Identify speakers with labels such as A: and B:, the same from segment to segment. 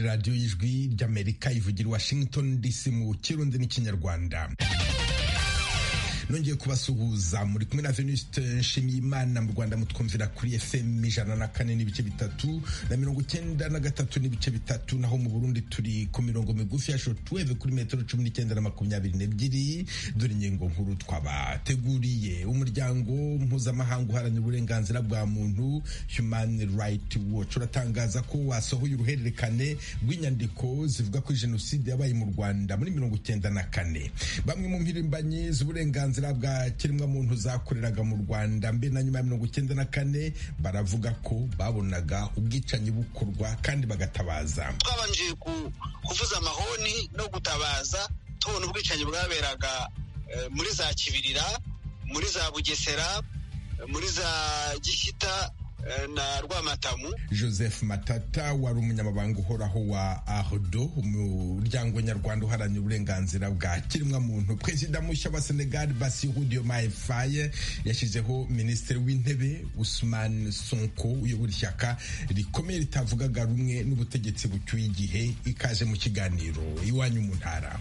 A: radiyo y'ijwi ry'amerika ivugira washington dc mu kirundi n'ikinyarwanda nongeye kubasuhuza muri kumwe na venuste nshimiyimana mu rwanda mutwumvira kuri fm ijana na kane n'ibice bitatu na mirongo icyenda na gatatu n'ibice bitatu naho mu burundi turi ku mirongo migufi ya shotweve kuri metero cumi n'icyenda na makumyabiri n'ebyiri dore ingingo nkuru twabateguriye umuryango mpuzamahanga uharanira uburenganzira bwa muntu human right watch uratangaza ko wasohoye uruhererekane rw'inyandiko zivuga ko jenoside yabaye mu rwanda muri mirongo icyenda na kane bamwe mu mpirimbanyi z'uburenganzira uburenganzira bwa kiremwamuntu zakoreraga mu rwanda mbe na nyuma ya mirongo icyenda na kane baravuga ko babonaga ubwicanyi bukorwa kandi bagatabaza
B: twabanje kuvuza amahoni no gutabaza tubona ubwicanyi bwaberaga muri za kibirira muri za bugesera muri za gishyita na rwamatamu
A: joseph matata wari umunyamabanga uhoraho wa ahodo umuryango nyarwanda uharanira uburenganzira bwa kiremwamuntu perezida mushya wa senegal basiru diomaye faye yashyizeho minisitiri w'intebe usman sonko uyobora ishyaka rikomeye ritavugaga rumwe n'ubutegetsi bucyuye igihe ikaze mu kiganiro iwanyu mu ntara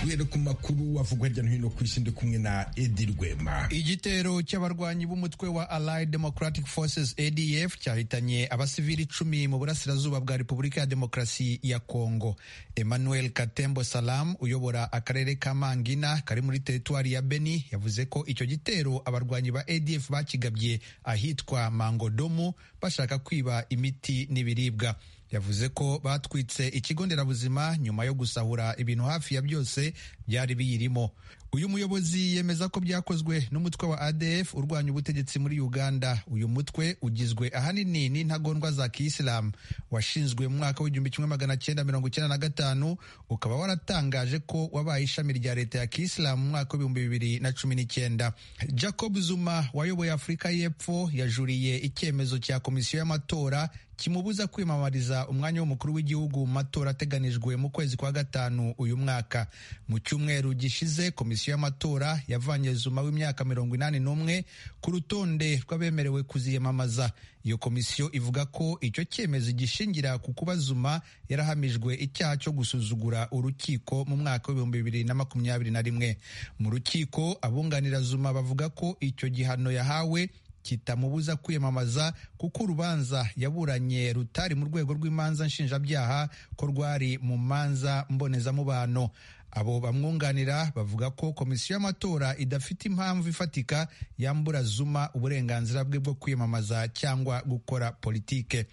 A: guhera ku makuru avugwa hirya no hino ku isi ndi kumwe na edi rwema
C: igitero cy'abarwanyi b'umutwe wa allied democratic forces adf cyahitanye abasivili icumi mu burasirazuba bwa repubulika ya demokarasi ya kongo emmanuel katembo salam uyobora akarere ka mangina kari muri teritwari ya beni yavuze ko icyo gitero abarwanyi ba adf bakigabye ahitwa mangodomu bashaka kwiba imiti n'ibiribwa yavuze ko batwitse ikigo nderabuzima nyuma yo gusahura ibintu hafi ya byose byari biyirimo uyu muyobozi yemeza ko byakozwe n'umutwe wa adf urwanya ubutegetsi muri uganda uyu mutwe ugizwe ahanini n'intagondwa za kiyisilamu washinzwe mu mwaka w'igihumbi kimwe magana cyenda mirongo icyenda na gatanu ukaba waratangaje ko wabaye ishami rya leta ya kiyisilamu mu mwaka w'ibihumbi bibiri na cumi n'icyenda jacob zuma wayoboye afurika y'epfo yajuriye icyemezo cya komisiyo y'amatora kimubuza kwiyamamariza umwanya w'umukuru w'igihugu mu matora ateganijwe mu kwezi kwa gatanu uyu mwaka mu cyumweru gishize komisiyo y'amatora yavanye zuma w'imyaka mirongo inani n'umwe ku rutonde rw'abemerewe kuziyamamaza iyo komisiyo ivuga ko icyo cyemezo gishingira ku kuba zuma yarahamijwe icyaha cyo gusuzugura urukiko mu mwaka w'ibihumbi bibiri na makumyabiri na rimwe mu rukiko abunganira zuma bavuga ko icyo gihano yahawe kitamubuza kwiyamamaza kuko urubanza yaburanye rutari mu rwego rw'imanza nshinjabyaha ko rwari mu manza mbonezamubano abo bamwunganira bavuga ko komisiyo y'amatora idafite impamvu ifatika yambura zuma uburenganzira bwe bwo kwiyamamaza cyangwa gukora politike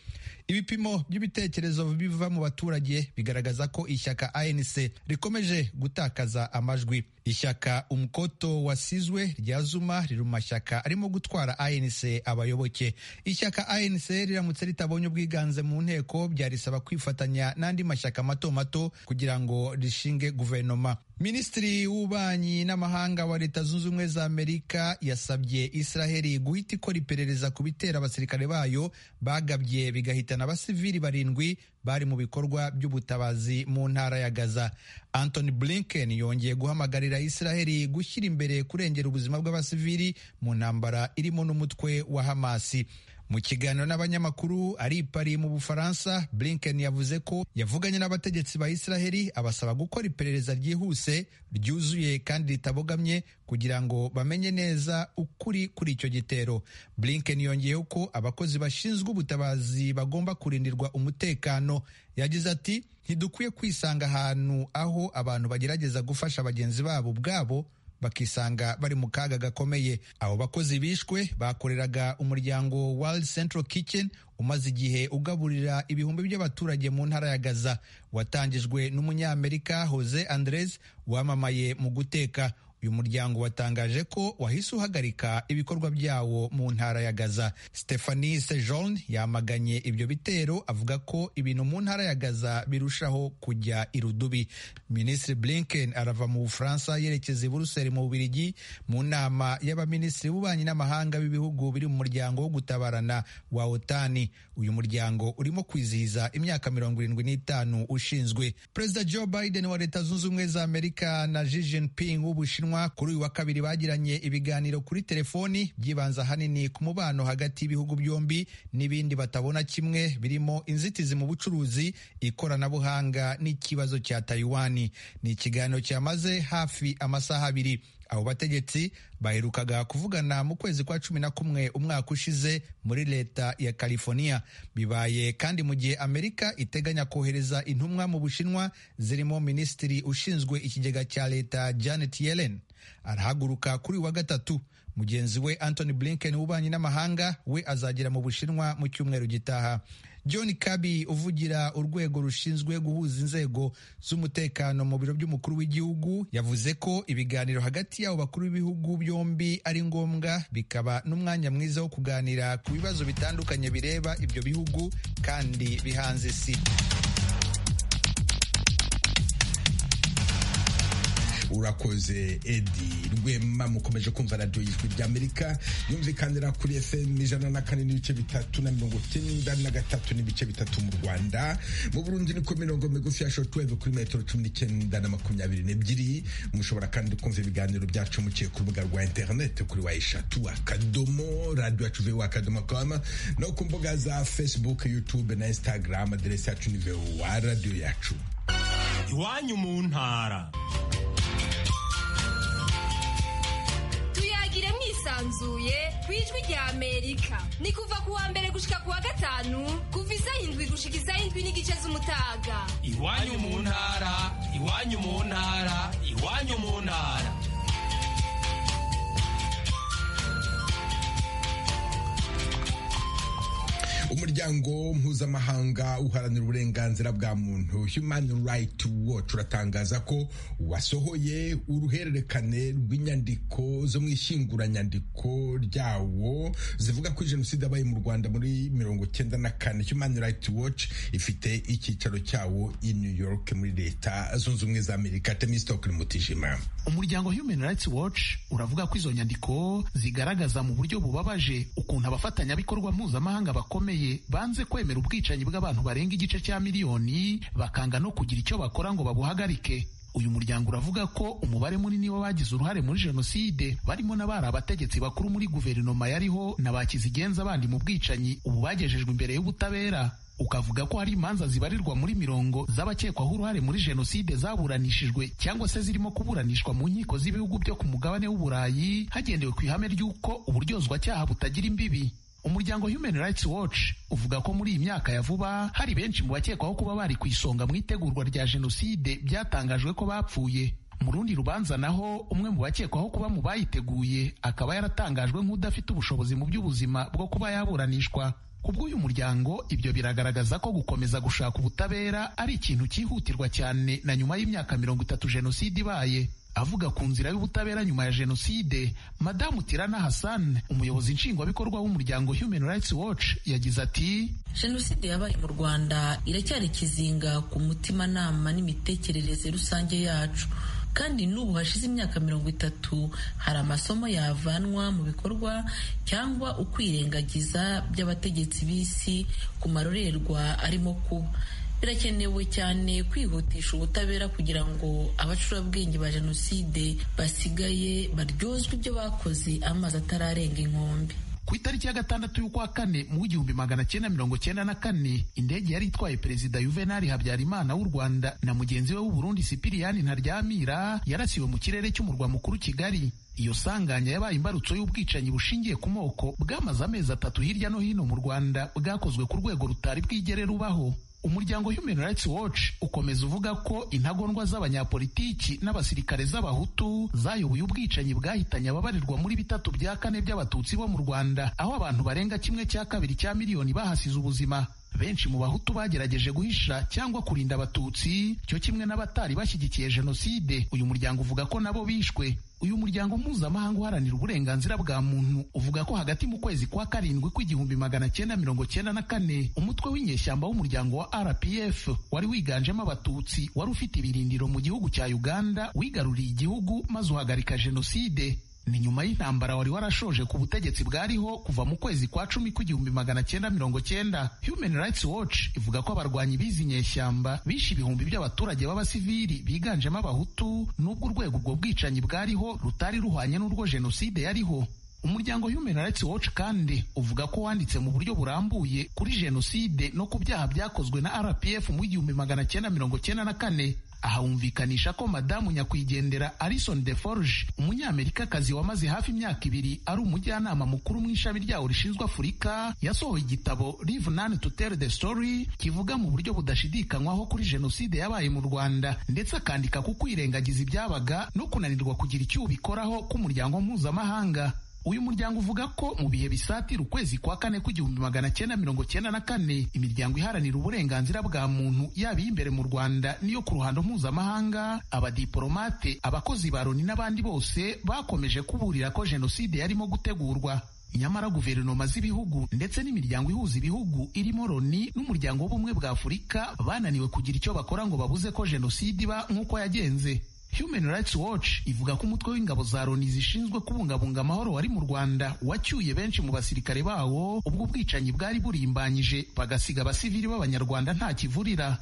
C: ibipimo by'ibitekerezo biva mu baturage bigaragaza ko ishyaka anc rikomeje gutakaza amajwi ishyaka umukoto wasizwe rya zuma riri mu mashyaka arimo gutwara anc abayoboke ishyaka anc riramutse ritabonye ubwiganze mu nteko byarisaba kwifatanya n'andi mashyaka mato mato kugira ngo rishinge guverinoma minisitiri w'ububanyi n'amahanga wa leta zunze ubumwe za amerika yasabye israheli guhita ikora iperereza ku bitera abasirikare bayo bagabye bigahita abasivili barindwi bari mu bikorwa by'ubutabazi mu ntara ya Gaza. Anthony Blinken yongeye guhamagarira Israheli gushyira imbere kurengera ubuzima bw'abasivili mu ntambara irimo n'umutwe wa Hamasi. Mu kiganiro n'abanyamakuru ari i Paris mu Bufaransa, Blinken yavuze ko yavuganye n'abategetsi ba Israheli abasaba gukora iperereza ryihuse, ryuzuye kandi ritabogamye kugira ngo bamenye neza ukuri kuri icyo gitero. Blinken yongeyeho ko abakozi bashinzwe ubutabazi bagomba kurindirwa umutekano. Yagize ati ntidukwiye kwisanga ahantu aho abantu bagerageza gufasha bagenzi babo ubwabo bakisanga bari mu kaga gakomeye abo bakozi bishwe bakoreraga umuryango World Central Kitchen umaze igihe ugaburira ibihumbi by'abaturage mu ntara ya Gaza watangijwe n'umunyamerika Jose Andres wamamaye mu guteka uyu muryango watangaje ko wahise uhagarika ibikorwa byawo mu ntara ya Gaza Stephanie Sejourne yamaganye ibyo bitero avuga ko ibintu mu ntara ya Gaza birushaho kujya irudubi Minisitiri Blinken arava mu Bufaransa yerekeza i Buruseli mu Bubiligi mu nama y'abaminisitiri b'ububanyi n'amahanga b'ibihugu biri mu muryango wo gutabarana wa OTAN uyu muryango urimo kwizihiza imyaka mirongo irindwi n'itanu ushinzwe Perezida Joe Biden wa Leta Zunze Ubumwe za Amerika na Xi Jinping w'Ubushinwa manywa kuri uyu wa kabiri bagiranye ibiganiro kuri telefoni byibanza ahanini ku mubano hagati y'ibihugu byombi n'ibindi batabona kimwe birimo inzitizi mu bucuruzi ikoranabuhanga n'ikibazo cya tayiwani ni ikiganiro cyamaze hafi amasaha abiri abo bategetsi baherukaga kuvugana mu kwezi kwa cumi na kumwe umwaka ushize muri leta ya california bibaye kandi mu gihe amerika iteganya kohereza intumwa mu bushinwa zirimo minisitiri ushinzwe ikigega cya leta janet yellen arahaguruka kuri wa gatatu mugenzi we antony blinken w'ububanyi n'amahanga we azagera mu bushinwa mu cyumweru gitaha john kabi uvugira urwego rushinzwe guhuza inzego z'umutekano mu biro by'umukuru w'igihugu yavuze ko ibiganiro hagati y'abo bakuru b'ibihugu byombi ari ngombwa bikaba n'umwanya mwiza wo kuganira ku bibazo bitandukanye bireba ibyo bihugu kandi bihanze isi
A: urakoze edi rwema mukomeje kumva radiyo y'ijwi ry'amerika yumvikanira kuri fm ijana na kane n'ibice bitatu na mirongo icyenda na gatatu n'ibice bitatu mu rwanda mu burundi ni ku mirongo migufi ya shotweve kuri metero cumi n'icyenda na makumyabiri n'ebyiri mushobora kandi kumva ibiganiro byacu muciye ku rubuga rwa interineti kuri wa eshatu akadomo radiyo yacu vewa akadomo kama no ku mbuga za facebook youtube na instagram aderesi yacu ni vewa radiyo yacu
D: iwanyu mu ntara
E: yisanzuye ku ijwi rya amerika ni kuva kuwa mbere gushika kuwa gatanu kuva isa indwi gushika isa indwi n'igice z'umutaga
D: iwanyu mu ntara iwanyu mu ntara iwanyu mu ntara
A: umuryango mpuzamahanga uharanira uburenganzira bwa muntu human right watch uratangaza ko wasohoye uruhererekane rw'inyandiko zo mu ishyinguranyandiko ryawo zivuga ko jenoside yabaye mu rwanda muri mirongo cyenda na kane human right watch ifite icyicaro cyawo i new york muri leta zunze ubumwe za amerika temistokiri mutijima
F: umuryango human rights watch uravuga ko izo nyandiko zigaragaza mu buryo bubabaje ukuntu abafatanyabikorwa mpuzamahanga bakomeye banze kwemera ubwicanyi bw'abantu barenga igice cya miliyoni bakanga no kugira icyo bakora ngo babuhagarike uyu muryango uravuga ko umubare munini w'abagize uruhare muri jenoside barimo n'abari abategetsi bakuru muri guverinoma yariho na ba kizigenza bandi mu bwicanyi ubu bagejejwe imbere y'ubutabera ukavuga ko hari imanza zibarirwa muri mirongo z'abakekwaho uruhare muri jenoside zaburanishijwe cyangwa se zirimo kuburanishwa mu nkiko z'ibihugu byo ku mugabane w'uburayi hagendewe ku ihame ry'uko uburyozwacyaha butagira imbibi umuryango human rights watch uvuga ko muri iyi myaka ya vuba hari benshi mu bakekwaho kuba bari ku isonga mu itegurwa rya jenoside byatangajwe ko bapfuye mu rundi rubanza naho umwe mu bakekwaho kuba mu bayiteguye akaba yaratangajwe nk'udafite ubushobozi mu by'ubuzima bwo kuba yaburanishwa kubw'uyu muryango ibyo biragaragaza ko gukomeza gushaka ubutabera ari ikintu cyihutirwa cyane na nyuma y'imyaka mirongo itatu jenoside ibaye avuga ku nzira y'ubutabera nyuma ya jenoside madamu tirana hassan umuyobozi nshingwabikorwa w'umuryango human rights watch yagize ati
G: jenoside yabaye mu rwanda iracyari ikizinga ku mutimanama n'imitekerereze rusange yacu kandi n'ubu hashize imyaka mirongo itatu hari amasomo yavanwa mu bikorwa cyangwa ukwirengagiza by'abategetsi b'isi ku marorerwa arimo kuba birakenewe cyane kwihutisha ubutabera kugira ngo abacurabwenge ba jenoside basigaye baryozwe ibyo bakoze amazi atararenga inkombe
F: ku itariki ya gatandatu y'ukwa kane mu w'igihumbi magana cyenda mirongo cyenda na kane indege yari itwaye perezida yuvenali habyarimana w'u rwanda na mugenzi we w'uburundi sipiriyani ntaryamira yarasiwe mu kirere cy'umurwa mukuru kigali iyo sanganya yabaye imbarutso y'ubwicanyi bushingiye ku moko bwamaze amezi atatu hirya no hino mu rwanda bwakozwe ku rwego rutari bwigere rubaho umuryango human rights watch ukomeza uvuga ko intagondwa z'abanyapolitiki n'abasirikare z'abahutu zayoboye ubwicanyi bwahitanye ababarirwa muri bitatu bya kane by'abatutsi bo mu rwanda aho abantu barenga kimwe cya kabiri cya miliyoni bahasize ubuzima benshi mu bahutu bagerageje guhisha cyangwa kurinda abatutsi cyo kimwe n'abatari bashyigikiye jenoside uyu muryango uvuga ko nabo bishwe uyu muryango mpuzamahanga uharanira uburenganzira bwa muntu uvuga ko hagati mu kwezi kwa karindwi kw'igihumbi magana cyenda mirongo cyenda na kane umutwe w'inyeshyamba w'umuryango wa rpf wari wiganjemo abatutsi wari ufite ibirindiro mu gihugu cya uganda wigaruriye igihugu maze uhagarika jenoside ni nyuma y'intambara wari warashoje ku butegetsi bwariho kuva mu kwezi kwa cumi kw'igihumbi magana cyenda mirongo cyenda human rights watch ivuga ko abarwanyi b'izi nyeshyamba bishe ibihumbi by'abaturage b'abasivili biganjemo abahutu n'ubwo urwego urwo bwicanyi bwariho rutari ruhwanye n'urwo jenoside yariho umuryango human rights watch kandi uvuga ko wanditse mu buryo burambuye kuri jenoside no ku byaha byakozwe na rpf mu gihumbi magana cyenda mirongo cyenda na kane ahawumvikanisha ko madamu nyakwigendera Alison Deforge umunyamerikakazi wamaze hafi imyaka ibiri ari umujyanama mukuru mu ishami ryawo rishinzwe Afurika yasohoye igitabo Live None to Tell the Story kivuga mu buryo budashidikanywaho kuri jenoside yabaye mu Rwanda ndetse akandika ku kwirengagiza ibyabaga no kunanirwa kugira icyo ubikoraho k'umuryango mpuzamahanga uyu muryango uvuga ko mu bihe bisatira ukwezi kwa kane kw'igihumbi magana cyenda mirongo cyenda na kane imiryango iharanira uburenganzira bwa muntu yaba iy'imbere mu rwanda n'iyo ku ruhando mpuzamahanga abadiporomate abakozi ba loni n'abandi bose bakomeje kuburira ko jenoside yarimo gutegurwa nyamara guverinoma z'ibihugu ndetse n'imiryango ihuza ibihugu irimo loni n'umuryango w'ubumwe bwa afurika bananiwe kugira icyo bakora ngo babuze ko jenoside iba nk'uko yagenze Human Rights Watch ivuga ko umutwe w'ingabo za Loni zishinzwe kubungabunga amahoro wari mu Rwanda wacyuye benshi mu basirikare bawo ubwo ubwicanyi bwari burimbanyije bagasiga abasivili b'abanyarwanda nta kivurira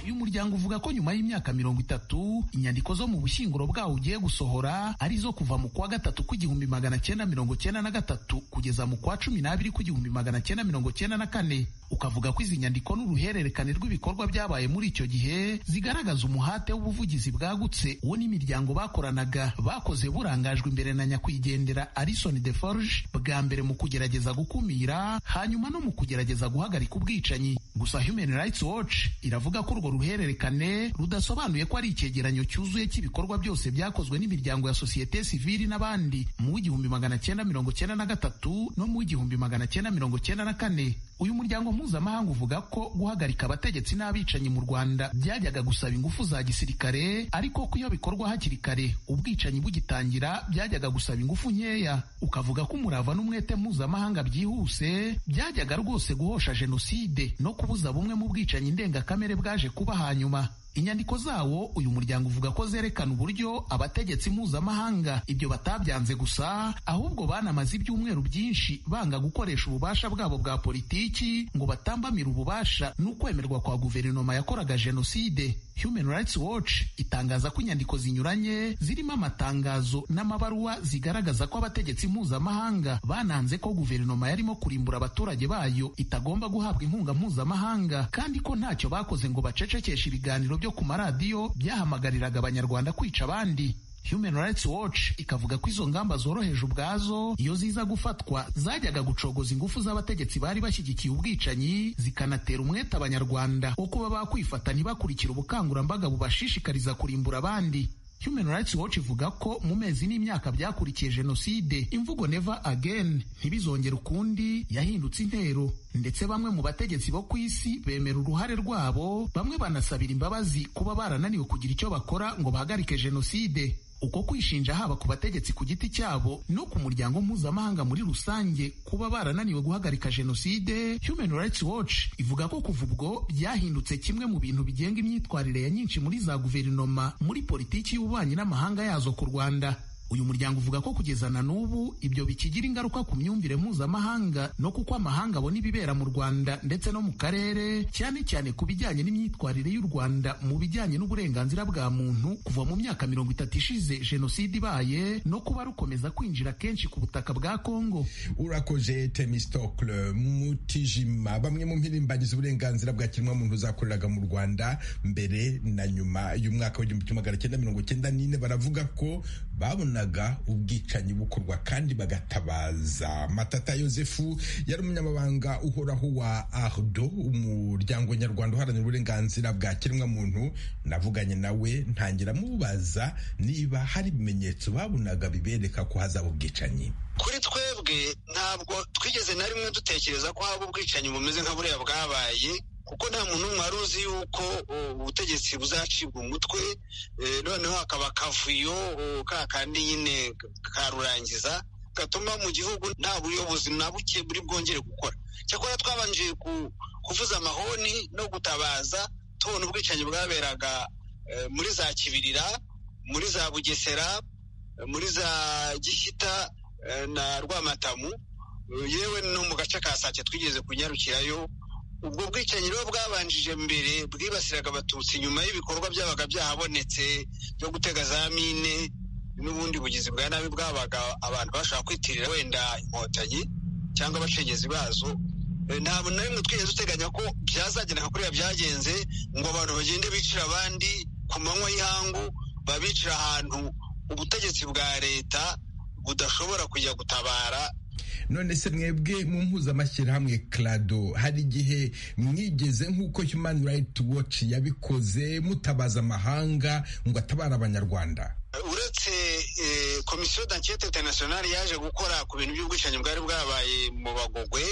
F: uyu muryango uvuga ko nyuma y'imyaka mirongo itatu inyandiko zo mu bushyinguro bwawo ugiye gusohora ari zo kuva mu kwa gatatu kw'igihumbi magana cyenda mirongo cyenda na gatatu kugeza mu kwa cumi n'abiri kw'igihumbi magana cyenda mirongo cyenda na kane ukavuga ko izi nyandiko n'uruhererekane rw'ibikorwa byabaye muri icyo gihe zigaragaza umuhate w'ubuvugizi bwagutse uwo n'imiryango bakoranaga bakoze burangajwe imbere na nyakwigendera Alison Deforge bwa mbere mu kugerageza gukumira hanyuma no mu kugerageza guhagarika ubwicanyi gusa Human Rights Watch iravuga ko urwo ruhererekane rudasobanuye ko ari icyegeranyo cyuzuye cy'ibikorwa byose byakozwe n'imiryango ya sosiyete sivili n'abandi mu w'igihumbi magana cyenda mirongo cyenda na gatatu no mu w'igihumbi magana cyenda mirongo cyenda na kane uyu muryango mpuzamahanga uvuga ko guhagarika abategetsi n'abicanyi mu rwanda byajyaga gusaba ingufu za gisirikare ariko ko iyo bikorwa hakiri kare ubwicanyi bugitangira byajyaga gusaba ingufu nkeya ukavuga ko umurava n'umwete mpuzamahanga byihuse byajyaga rwose guhosha jenoside no kubuza bumwe mu bwicanyi ndengakamere bwaje kuba hanyuma inyandiko zawo uyu muryango uvuga ko zerekana uburyo abategetsi mpuzamahanga ibyo batabyanze gusa ahubwo banamaze ibyumweru byinshi banga gukoresha ububasha bwabo bwa politiki ngo batambamire ububasha n'ukwemerwa kwa guverinoma yakoraga jenoside human rights watch itangaza ko inyandiko zinyuranye zirimo amatangazo n'amabaruwa zigaragaza ko abategetsi mpuzamahanga bananze ko guverinoma yarimo kurimbura abaturage bayo itagomba guhabwa inkunga mpuzamahanga kandi ko ntacyo bakoze ngo bacecekeshe ibiganiro byo ku maradiyo byahamagariraga abanyarwanda kwica abandi Human Rights Watch ikavuga ko izo ngamba zoroheje ubwazo iyo ziza gufatwa zajyaga gucogoza ingufu z'abategetsi bari bashyigikiye ubwicanyi zikanatera umwete abanyarwanda wo kuba bakwifata ntibakurikire ubukangurambaga bubashishikariza kurimbura abandi Human Rights Watch ivuga ko mu mezi n'imyaka byakurikiye jenoside imvugo never again ntibizongere ukundi yahindutse intero ndetse bamwe mu bategetsi bo ku isi bemera uruhare rwabo bamwe banasabira imbabazi kuba barananiwe kugira icyo bakora ngo bahagarike jenoside uko kwishinja haba ku bategetsi ku giti cyabo no ku muryango mpuzamahanga muri rusange kuba barananiwe guhagarika jenoside human rights watch ivuga ko kuva ubwo byahindutse kimwe mu bintu bigenga imyitwarire ya nyinshi muri za guverinoma muri politiki y'ububanyi n'amahanga yazo ku rwanda uyu muryango uvuga ko kugeza na n'ubu ibyo bikigira ingaruka ku myumvire mpuzamahanga no kuko amahanga abona ibibera mu rwanda ndetse no mu karere cyane cyane ku bijyanye n'imyitwarire y'u rwanda mu bijyanye n'uburenganzira bwa muntu kuva mu myaka mirongo itatu ishize jenoside ibaye no kuba rukomeza kwinjira kenshi ku butaka bwa kongo
A: urakoze temistokle mutijima bamwe mu mpirimbanyiza uburenganzira bwa kiremwamuntu zakoreraga mu rwanda mbere na nyuma y'umwaka w'igihumbi kimwe magana cyenda mirongo cyenda n'ine baravuga ko babona ubwicanyi bukorwa kandi bagatabaza matata yosefu yari umunyamabanga uhoraho wa ardo umuryango nyarwanda uharanira uburenganzira bwa kiremwamuntu navuganye nawe ntangira mubaza niba hari ibimenyetso babonaga bibereka ko hazaba ubwicanyi
B: kuri twebwe ntabwo twigeze na rimwe dutekereza ko haba ubwicanyi bumeze nka buriya bwabaye kuko nta muntu n'umwe wari uzi yuko ubutegetsi buzacibwa umutwe noneho hakaba akavuyo ka kandi nyine karurangiza gatuma mu gihugu nta buyobozi na buke buri bwongere gukora cyakora twabanje kuvuza amahoni no gutabaza tubona ubwicanyi bwaberaga muri za kibirira muri za bugesera muri za gishyita na rwamatamu yewe no mu gace ka sake twigeze kunyarukirayo ubwo bwicanyi rero bwabanjije mbere bwibasiraga abatutsi nyuma y'ibikorwa byabaga byahabonetse byo gutega za mine n'ubundi bugizi bwa nabi bwabaga abantu bashobora kwitirira wenda inkotanyi cyangwa abacengezi bazo ntabwo na rimwe twigeze duteganya ko byazagera kuriya byagenze ngo abantu bagende bicira abandi ku manywa y'ihangu babicira ahantu ubutegetsi bwa leta budashobora kujya gutabara
A: none se mwebwe mu mpuzamashyirahamwe karado hari igihe mwigeze nk'uko human rights watch yabikoze mutabaza amahanga ngo atabare abanyarwanda
B: uretse komisiyo dankete interinasiyonari yaje gukora ku bintu by'ubwicanyi bwari bwabaye mu bagogwe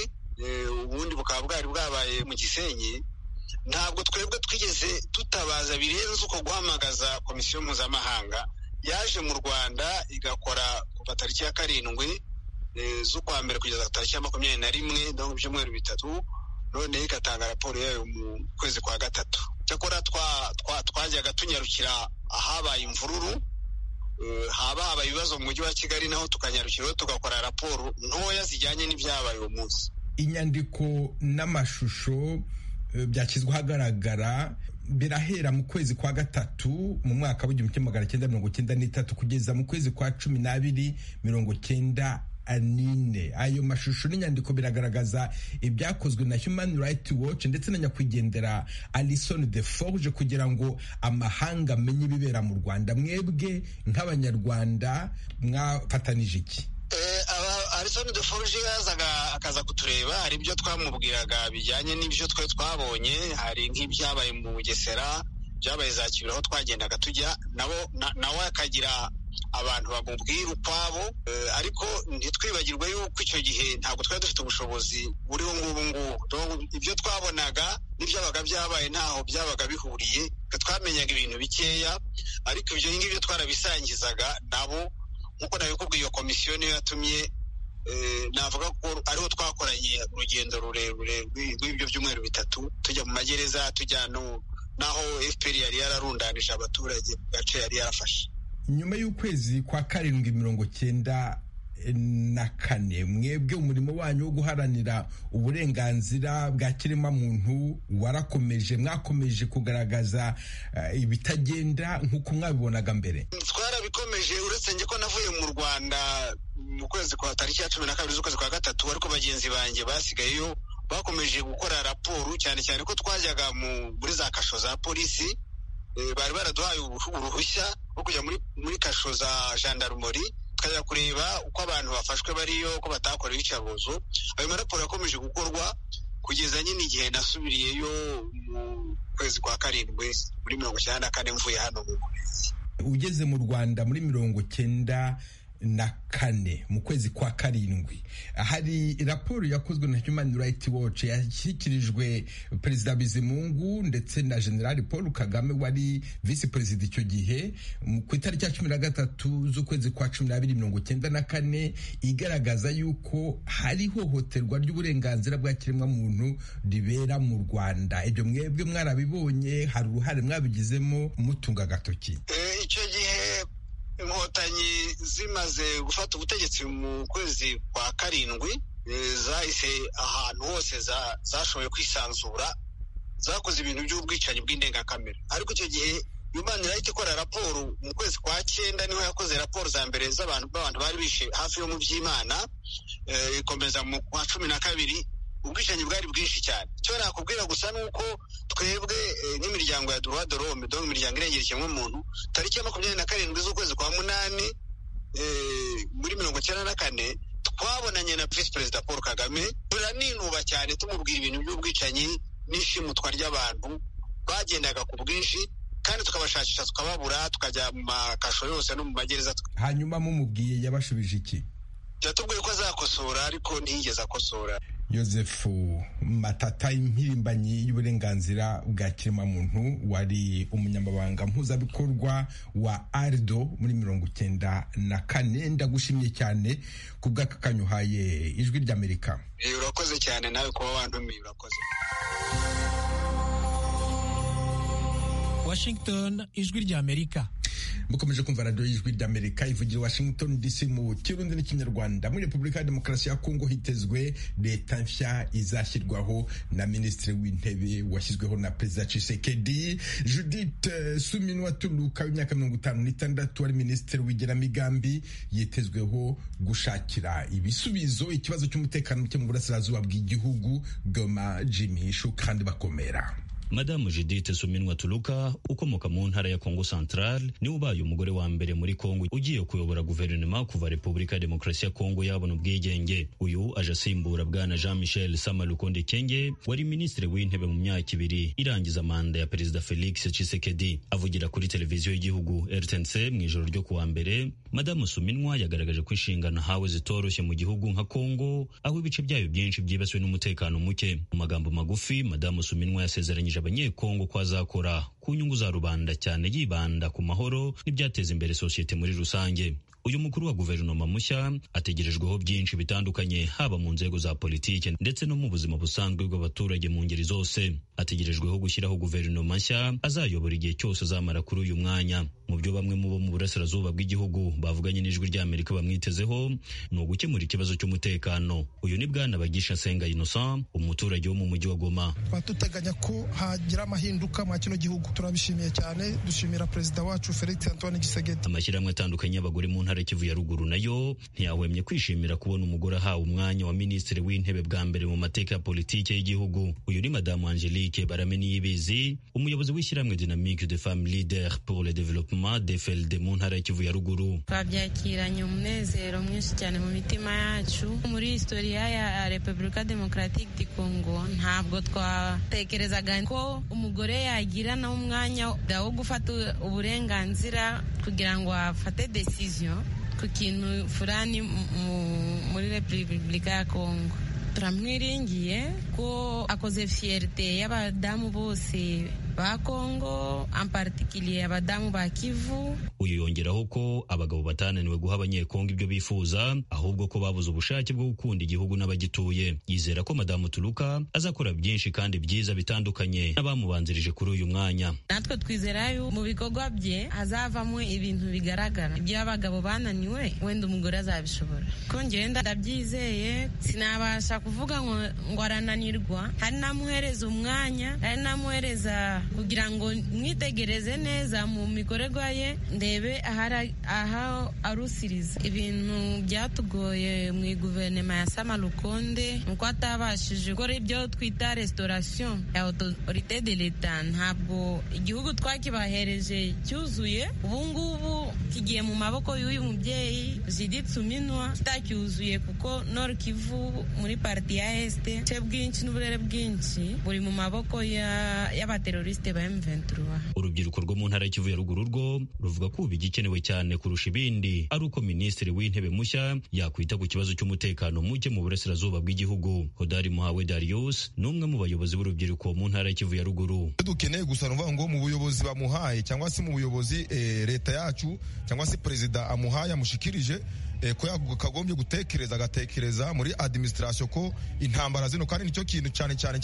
B: ubundi bukaba bwari bwabaye mu gisenyi ntabwo twebwe twigeze tutabaza birenze uko guhamagaza komisiyo mpuzamahanga yaje mu rwanda igakora kuva tariki ya karindwi z'ukwa mbere kugeza tariki ya makumyabiri na rimwe ndabona ibyumweru bitatu noneho igatanga raporo yayo mu kwezi kwa gatatu cyakora twajyaga tunyarukira ahabaye imvururu haba habaye ibibazo mu mujyi wa kigali naho tukanyarukiraho tugakora raporo ntoya zijyanye n'ibyabaye uwo munsi
A: inyandiko n'amashusho byashyizwe ahagaragara birahera mu kwezi kwa gatatu mu mwaka w'igihumbi kimwe magana cyenda mirongo cyenda n'itatu kugeza mu kwezi kwa cumi n'abiri mirongo cyenda anine ayo mashusho n'inyandiko biragaragaza ibyakozwe na human rights watch ndetse na nyakwigendera alison de forge kugira ngo amahanga amenye ibibera mu rwanda mwebwe nk'abanyarwanda mwafatanije iki
B: alison de forge yazaga akaza kutureba hari ibyo twamubwiraga bijyanye n'ibyo twe twabonye hari nk'ibyabaye mu bugesera byabaye za kibiri aho twagendaga tujya nawe akagira abantu bamubwira ukwabo ariko ntitwibagirwe yuko icyo gihe ntabwo twari dufite ubushobozi buriho ngubu ngubu ibyo twabonaga n'ibyabaga byabaye ntaho byabaga bihuriye twamenyaga ibintu bikeya ariko ibyo ngibyo twarabisangizaga nabo nk'uko nabikubwiye iyo komisiyo niyo yatumye navuga ko ariho twakoranye urugendo rurerure rw'ibyo byumweru bitatu tujya mu magereza tujya n'aho fpr yari yararundanije abaturage mu gace yari yarafashe
A: nyuma y'ukwezi kwa karindwi mirongo cyenda na kane mwebwe umurimo wanyu wo guharanira uburenganzira bwa kiremwamuntu warakomeje mwakomeje kugaragaza ibitagenda nk'uko mwabibonaga mbere
B: twarabikomeje uretse njye ko navuye mu rwanda mu kwezi kwa tariki ya cumi na kabiri z'ukwezi kwa gatatu ariko bagenzi banjye basigayeyo bakomeje gukora raporo cyane cyane ko twajyaga muri za kasho za polisi bari baraduhaye uruhushya rwo kujya muri kasho za jandarumori tukajya kureba uko abantu bafashwe bariyo ko batakora ibicaruzo ayo maraporo yakomeje gukorwa kugeza nyine igihe nasubiriyeyo mu kwezi kwa karindwi muri mirongo icyenda na kane mvuye hano mu burezi
A: ugeze mu rwanda muri mirongo cyenda na kane mu kwezi kwa karindwi hari raporo yakozwe na human rights watch yashyikirijwe perezida bizimungu ndetse na generali paul kagame wari visi perezida icyo gihe ku itariki ya cumi na gatatu z'ukwezi kwa cumi n'abiri mirongo cyenda na kane igaragaza yuko hari ihohoterwa ry'uburenganzira bwa kiremwamuntu ribera mu rwanda ibyo mwebwe mwarabibonye hari uruhare mwabigizemo mutunga agatoki
B: icyo gihe inkotanyi zimaze gufata ubutegetsi mu kwezi kwa karindwi zahise ahantu hose zashoboye kwisanzura zakoze ibintu by'ubwicanyi bw'indengakamere ariko icyo gihe human rights ikora raporo mu kwezi kwa cyenda niho yakoze raporo za mbere z'abantu b'abantu bari bishe hafi yo mu by'imana ikomeza mu kwa cumi na kabiri ubwicanyi bwari bwinshi cyane icyo nakubwira gusa ni uko twebwe nk'imiryango ya duruwa dorome dore imiryango irengera ikiremwamuntu tariki ya makumyabiri na karindwi z'ukwezi kwa munani muri mirongo icyenda na kane twabonanye na visi perezida paul kagame turaninuba cyane tumubwira ibintu by'ubwicanyi n'ishimutwa ry'abantu bagendaga ku bwinshi kandi tukabashakisha tukababura tukajya mu makasho yose no mu magereza
A: hanyuma mumubwiye yabashubije iki
B: yatubwiye ko azakosora ariko ntiyigeze akosora
A: joseph matata impirimbanyi y'uburenganzira bwa kiremwamuntu wari umunyamabanga mpuzabikorwa wa arido muri mirongo icyenda na kane ndagushimye cyane ku bw'akakanyu uhaye ijwi ry'amerika
B: urakoze cyane nawe kuba wantumiye urakoze
H: washington ijwi ry'amerika
A: mukomeje kumva radiyo y'ijwi ry'amerika ivugira washington dc mu kirundi n'ikinyarwanda muri repubulika ya demokarasi ya kongo hitezwe leta nshya izashyirwaho na minisitiri w'intebe washyizweho na perezida cisekedi judith suminwa turuka w'imyaka mirongo itanu n'itandatu wari minisitiri w'igenamigambi yitezweho gushakira ibisubizo ikibazo cy'umutekano muke mu burasirazuba bw'igihugu goma jimishu kandi bakomera
H: madamu judith suminwa turuka ukomoka mu ntara ya kongo central niwe ubaye umugore wa mbere muri kongo ugiye kuyobora guverinoma kuva repubulika ya demokarasi ya kongo yabona ubwigenge uyu aje asimbura bwana jean michel samalukonde kenge wari minisitiri w'intebe mu myaka ibiri irangiza manda ya perezida felix chisekedi avugira kuri televiziyo y'igihugu rtnc mu ijoro ryo kuwa mbere madamu suminwa yagaragaje ko inshingano hawe zitoroshye mu gihugu nka kongo aho ibice byayo byinshi byibasiwe n'umutekano muke mu magambo magufi madamu suminwa yasezeranyije abanyekongo ko azakora ku nyungu za rubanda cyane yibanda ku mahoro n'ibyateza imbere sosiyete muri rusange uyu mukuru wa guverinoma mushya ategerejweho byinshi bitandukanye haba mu nzego za politiki ndetse no mu buzima busanzwe bw'abaturage mu ngeri zose ategerejweho gushyiraho guverinoma nshya azayobora igihe cyose azamara kuri uyu mwanya mu byo bamwe mu bo mu burasirazuba bw'igihugu bavuganye n'ijwi ry'amerika bamwitezeho ni ugukemura ikibazo cy'umutekano uyu ni bwana bagisha senga innocent umuturage wo mu mujyi wa goma
I: batuteganya ko hagira amahinduka mwa kino gihugu turabishimiye cyane dushimira perezida wacu felix antoine gisegeti
H: amashyirahamwe atandukanye y'abagore mu ntara kivu ya ruguru nayo ntiyahwemye kwishimira kubona umugore ahawe umwanya wa minisitiri w'intebe bwa mbere mu mateka ya politiki y'igihugu uyu ni madamu angelique barame niyibizi umuyobozi w'ishyirahamwe dynamique de femme leader pour le développement dfld mu ntara kivu ya ruguru
J: twabyakiranye umunezero mwinshi cyane mu mitima yacu muri historia ya repubulika democratique du congo ntabwo twatekerezaga ko umugore yagira nawe umwanya wo gufata uburenganzira kugira ngo afate decision ku kintu furani muri repubulika ya kongo turamwiringiye ko akoze fiyerite y'abadamu bose ba kongo ampatikiriye abadamu ba kivu
H: uyu yongeraho ko abagabo batananiwe guha abanyekongo ibyo bifuza ahubwo ko babuze ubushake bwo gukunda igihugu n'abagituye yizera ko madamu turuka azakora byinshi kandi byiza bitandukanye n'abamubanzirije kuri uyu mwanya
J: natwe twizera yo mu bikorwa bye hazavamo ibintu bigaragara iby'abagabo bananiwe wenda umugore azabishobora kongera ndabyizeye sinabasha kuvuga ngo arananirwa hari namuhereza umwanya hari namuhereza kugira ngo mwitegereze neza mu mikorerwa ye ndebe aho arusiriza ibintu byatugoye mu iguverinoma ya samarukonde uko atabashije gukora ibyo twita resitorasiyo ya otorite de leta ntabwo igihugu twakibahereje cyuzuye ubu ngubu kigiye mu maboko y'uyu mubyeyi judith suminwa kitacyuzuye kuko nor kivu muri pariti ya esite ce bwinshi n'uburere bwinshi buri mu maboko y'abaterorisite ba M23
H: urubyiruko rwo mu ntara y'ikivu ya ruguru rwo ruvuga ko ubu igikenewe cyane kurusha ibindi ari uko minisitiri w'intebe mushya yakwita ku kibazo cy'umutekano muke mu burasirazuba bw'igihugu hodari muhawe darius ni umwe mu bayobozi b'urubyiruko mu ntara y'ikivu ya ruguru
K: dukeneye gusa nuvuga ngo mu buyobozi bamuhaye cyangwa se mu buyobozi leta yacu cyangwa se perezida amuhaye amushikirije ko kagombye gutekereza agatekereza muri administration ko intambara zino kandi nicyo kintu cyane cyane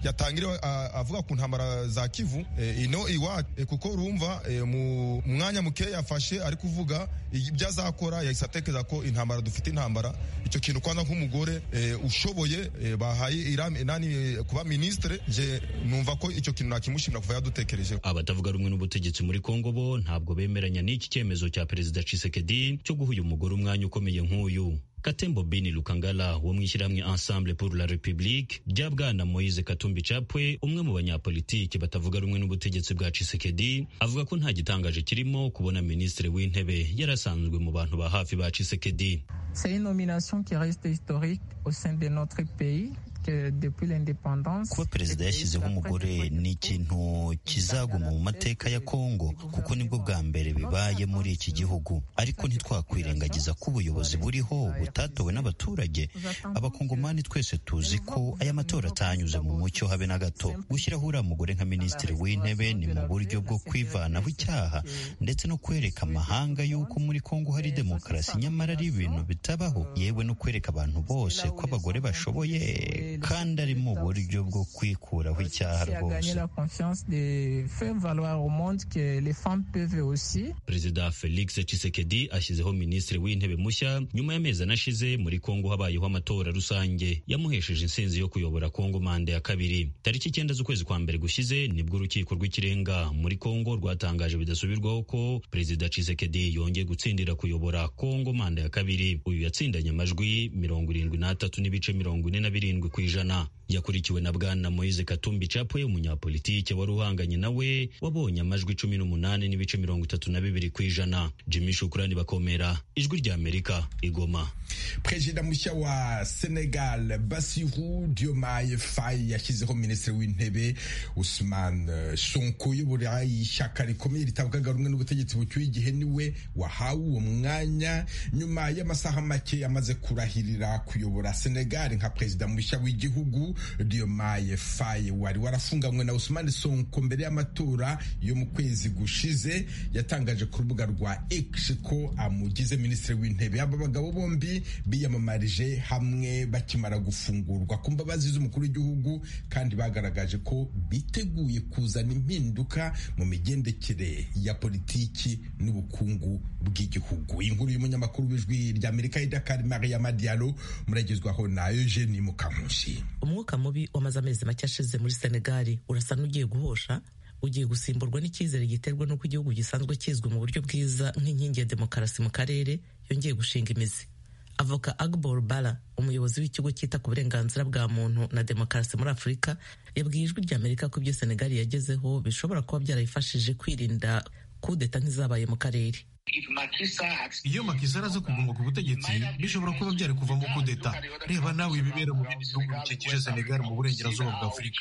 K: yatangira avuga ku ntambara za kivu ino iwacu kuko urumva mu mwanya muke yafashe ari kuvuga ibyo azakora yahise atekereza ko intambara dufite intambara icyo kintu kwanza nk'umugore ushoboye bahaye nani kuba ministre je numva ko icyo kintu nakimushimira kuva yadutekerejeho
H: abatavuga rumwe n'ubutegetsi muri Kongo bo ntabwo bemeranya n'iki cyemezo cya perezida Tshisekedi cyo guha uyu umugore umwanya ukomeye nk'uyu katembo bini lukangala wo mu ishyirahamwe ensemble pour la république rya bwana moise katumbi capwe umwe mu banyapolitiki batavuga rumwe n'ubutegetsi bwa cisekedi avuga ko nta gitangaje kirimo kubona minisitiri w'intebe yarasanzwe mu bantu ba hafi ba cisekedi
L: kuba perezida yashyizeho umugore ni ikintu kizaguma mu mateka ya kongo kuko nibwo bwa mbere bibaye muri iki gihugu ariko ntitwakwirengagiza ko ubuyobozi buriho butatowe n'abaturage abakongomani twese tuzi ko aya matora atanyuze mu mucyo habe na gato gushyiraho uriya mugore nka minisitiri w'intebe ni mu buryo bwo kwivanaho icyaha ndetse no kwereka amahanga y'uko muri kongo hari demokarasi nyamara ari ibintu bitabaho yewe no kwereka abantu bose ko abagore bashoboye kandi ari mu buryo bwo kwikuraho icyaha rwose
H: perezida felix cisekedi ashyizeho minisitiri w'intebe mushya nyuma y'amezi anashize muri kongo habayeho amatora rusange yamuhesheje intsinzi yo kuyobora kongo manda ya kabiri tariki icyenda z'ukwezi kwa mbere gushize nibwo urukiko rw'ikirenga muri kongo rwatangaje bidasubirwaho ko perezida cisekedi yongeye gutsindira kuyobora kongo manda ya kabiri uyu yatsindanye amajwi mirongo irindwi n'atatu n'ibice mirongo ine na birindwi ku ijana yakurikiwe na bwana moise katumbi capwe umunyapolitike wari uhanganye nawe wabonye amajwi cumi n'umunani n'ibice mirongo itatu na bibiri ku ijana jimmy shukurani bakomera ijwi rya amerika igoma
A: perezida mushya wa senegal basiru diomaye fayi yashyizeho minisitiri w'intebe usman sonko uyobora ishyaka rikomeye ritavugaga rumwe n'ubutegetsi bucyuye igihe niwe wahawe uwo mwanya nyuma y'amasaha make yamaze kurahirira kuyobora senegal nka perezida mushya w'igihugu diomaye fayi wari warafunganywe na usman sonko mbere y'amatora yo mu kwezi gushize yatangaje ku rubuga rwa X ko amugize minisitiri w'intebe aba bagabo bombi biyamamarije hamwe bakimara gufungurwa ku mbabazi z'umukuru w'igihugu kandi bagaragaje ko biteguye kuzana impinduka mu migendekere ya politiki n'ubukungu bw'igihugu inkuru y'umunyamakuru w'ijwi rya Amerika idakari Maria Madialo muragezwaho na Eugene Mukamushi
M: umwuka mubi wamaze amezi make ashize muri Senegal urasa n'ugiye guhosha ugiye gusimburwa n'icyizere giterwa n'uko igihugu gisanzwe kizwi mu buryo bwiza nk'inkingi ya demokarasi mu karere yongeye gushinga imizi avoka agbor bara umuyobozi w'ikigo cyita ku burenganzira bwa muntu na demokarasi muri afurika yabwiye ijwi rya amerika ko ibyo senegali yagezeho bishobora kuba byarayifashije kwirinda kudeta nk'izabaye mu karere
N: iyo makisa araza kuguma ku butegetsi bishobora kuba byari kuvamo kudeta reba nawe ibibera mu bindi bihugu bikikije senegali mu burengerazuba bwa afurika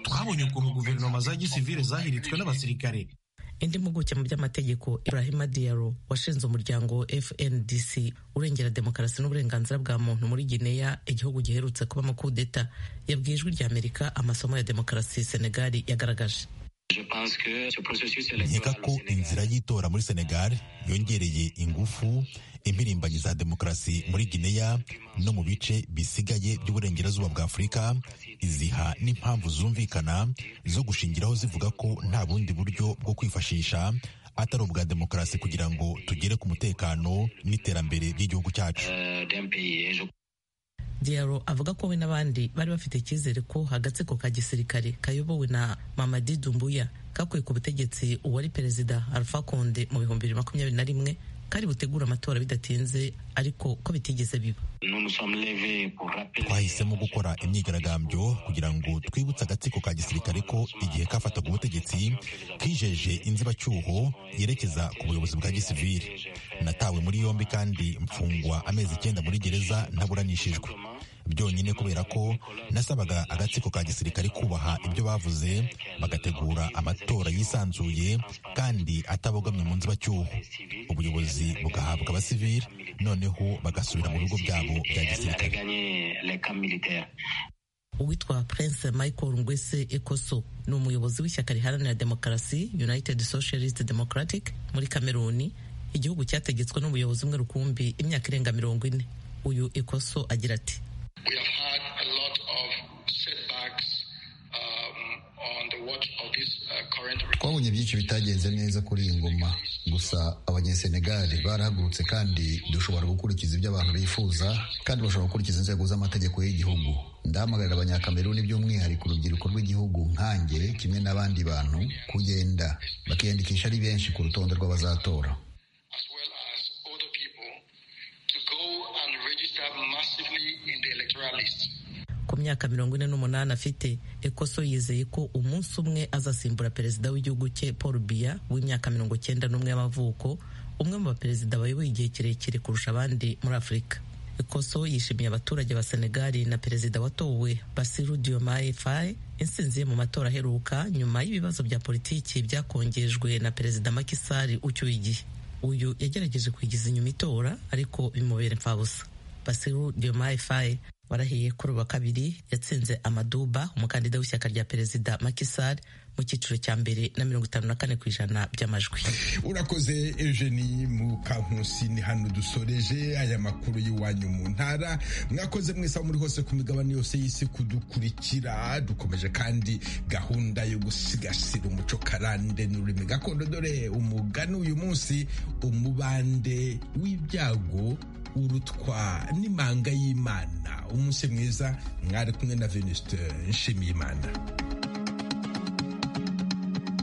N: twabonye ukuntu guverinoma za gisivire zahiritswe n'abasirikare
M: indi mpuguke mu by'amategeko ibrahima diaro washinze umuryango fndc urengera demokarasi n'uburenganzira bwa muntu muri gineya igihugu giherutse kubamo kudeta yabwiye ijwi rya amerika amasomo ya demokarasi senegali yagaragaje
O: nkeka ko inzira y'itora muri senegal yongereye ingufu impirimbanyi za demokarasi muri gineya no mu bice bisigaye by'uburengerazuba bwa afurika iziha n'impamvu zumvikana zo gushingiraho zivuga ko nta bundi buryo bwo kwifashisha atari ubwa demokarasi kugira ngo tugere ku mutekano n'iterambere ry'igihugu cyacu
M: diaro avuga ko we n'abandi bari bafite icyizere ko agatsiko ka gisirikare kayobowe na mamadi dumbuya kakuye ku butegetsi uwari perezida alpha konde mu bihumbi bibiri makumyabiri na rimwe kari butegura amatora bidatinze ariko ko bitigeze biba
O: twahisemo gukora imyigaragambyo kugira ngo twibutse agatsiko ka gisirikare ko igihe kafataga ubutegetsi kijeje inzibacyuho yerekeza ku buyobozi bwa gisivire natawe muri yombi kandi mfungwa amezi icyenda muri gereza ntaburanishijwe byonyine kubera ko nasabaga agatsiko ka gisirikare kubaha ibyo bavuze bagategura amatora yisanzuye kandi atabogamye mu nzibacyuho ubuyobozi bugahabwa abasivili noneho bagasubira mu bigo byabo bya gisirikare
M: uwitwa prince michael ngwese ekoso ni umuyobozi w'ishyaka riharanira demokarasi united socialist democratic muri kameruni igihugu cyategetswe n'ubuyobozi umwe rukumbi imyaka irenga mirongo ine uyu ekoso agira ati
P: twabonye byinshi bitagenze neza kuri iyi ngoma gusa abanyesenegali barahagurutse kandi dushobora gukurikiza ibyo abantu bifuza kandi bashobora gukurikiza inzego z'amategeko y'igihugu ndahamagarira abanyakameruni by'umwihariko urubyiruko rw'igihugu nkange kimwe n'abandi bantu kugenda bakiyandikisha ari benshi ku rutonde rw'abazatora
M: ku myaka mirongo ine n'umunani afite ekoso yizeye ko umunsi umwe azasimbura perezida w'igihugu cye paul biya w'imyaka mirongo cyenda n'umwe y'amavuko umwe mu baperezida bayoboye igihe kirekire kurusha abandi muri afurika ekoso yishimiye abaturage ba senegali na perezida watowe basiru diomaye faye insinzi ye mu matora aheruka nyuma y'ibibazo bya politiki byakongejwe na perezida makisari ucyuye igihe uyu yagerageje kwigiza inyuma itora ariko bimubera imfabusa basiru diomaye faye warahiye kuri ubu wa kabiri yatsinze amaduba umukandida w'ishyaka rya perezida makisari mu cyiciro cya mbere na mirongo itanu na kane ku ijana by'amajwi
A: urakoze eugenie mukankusi ni hano dusoreje aya makuru y'iwanyu mu ntara mwakoze mwese aho muri hose ku migabane yose y'isi kudukurikira dukomeje kandi gahunda yo gusigasira umuco karande n'ururimi gakondo dore umugani uyu munsi umubande w'ibyago urutwa n'imanga y'imana umunsi mwiza mwari kumwe na venuste nshimiyimana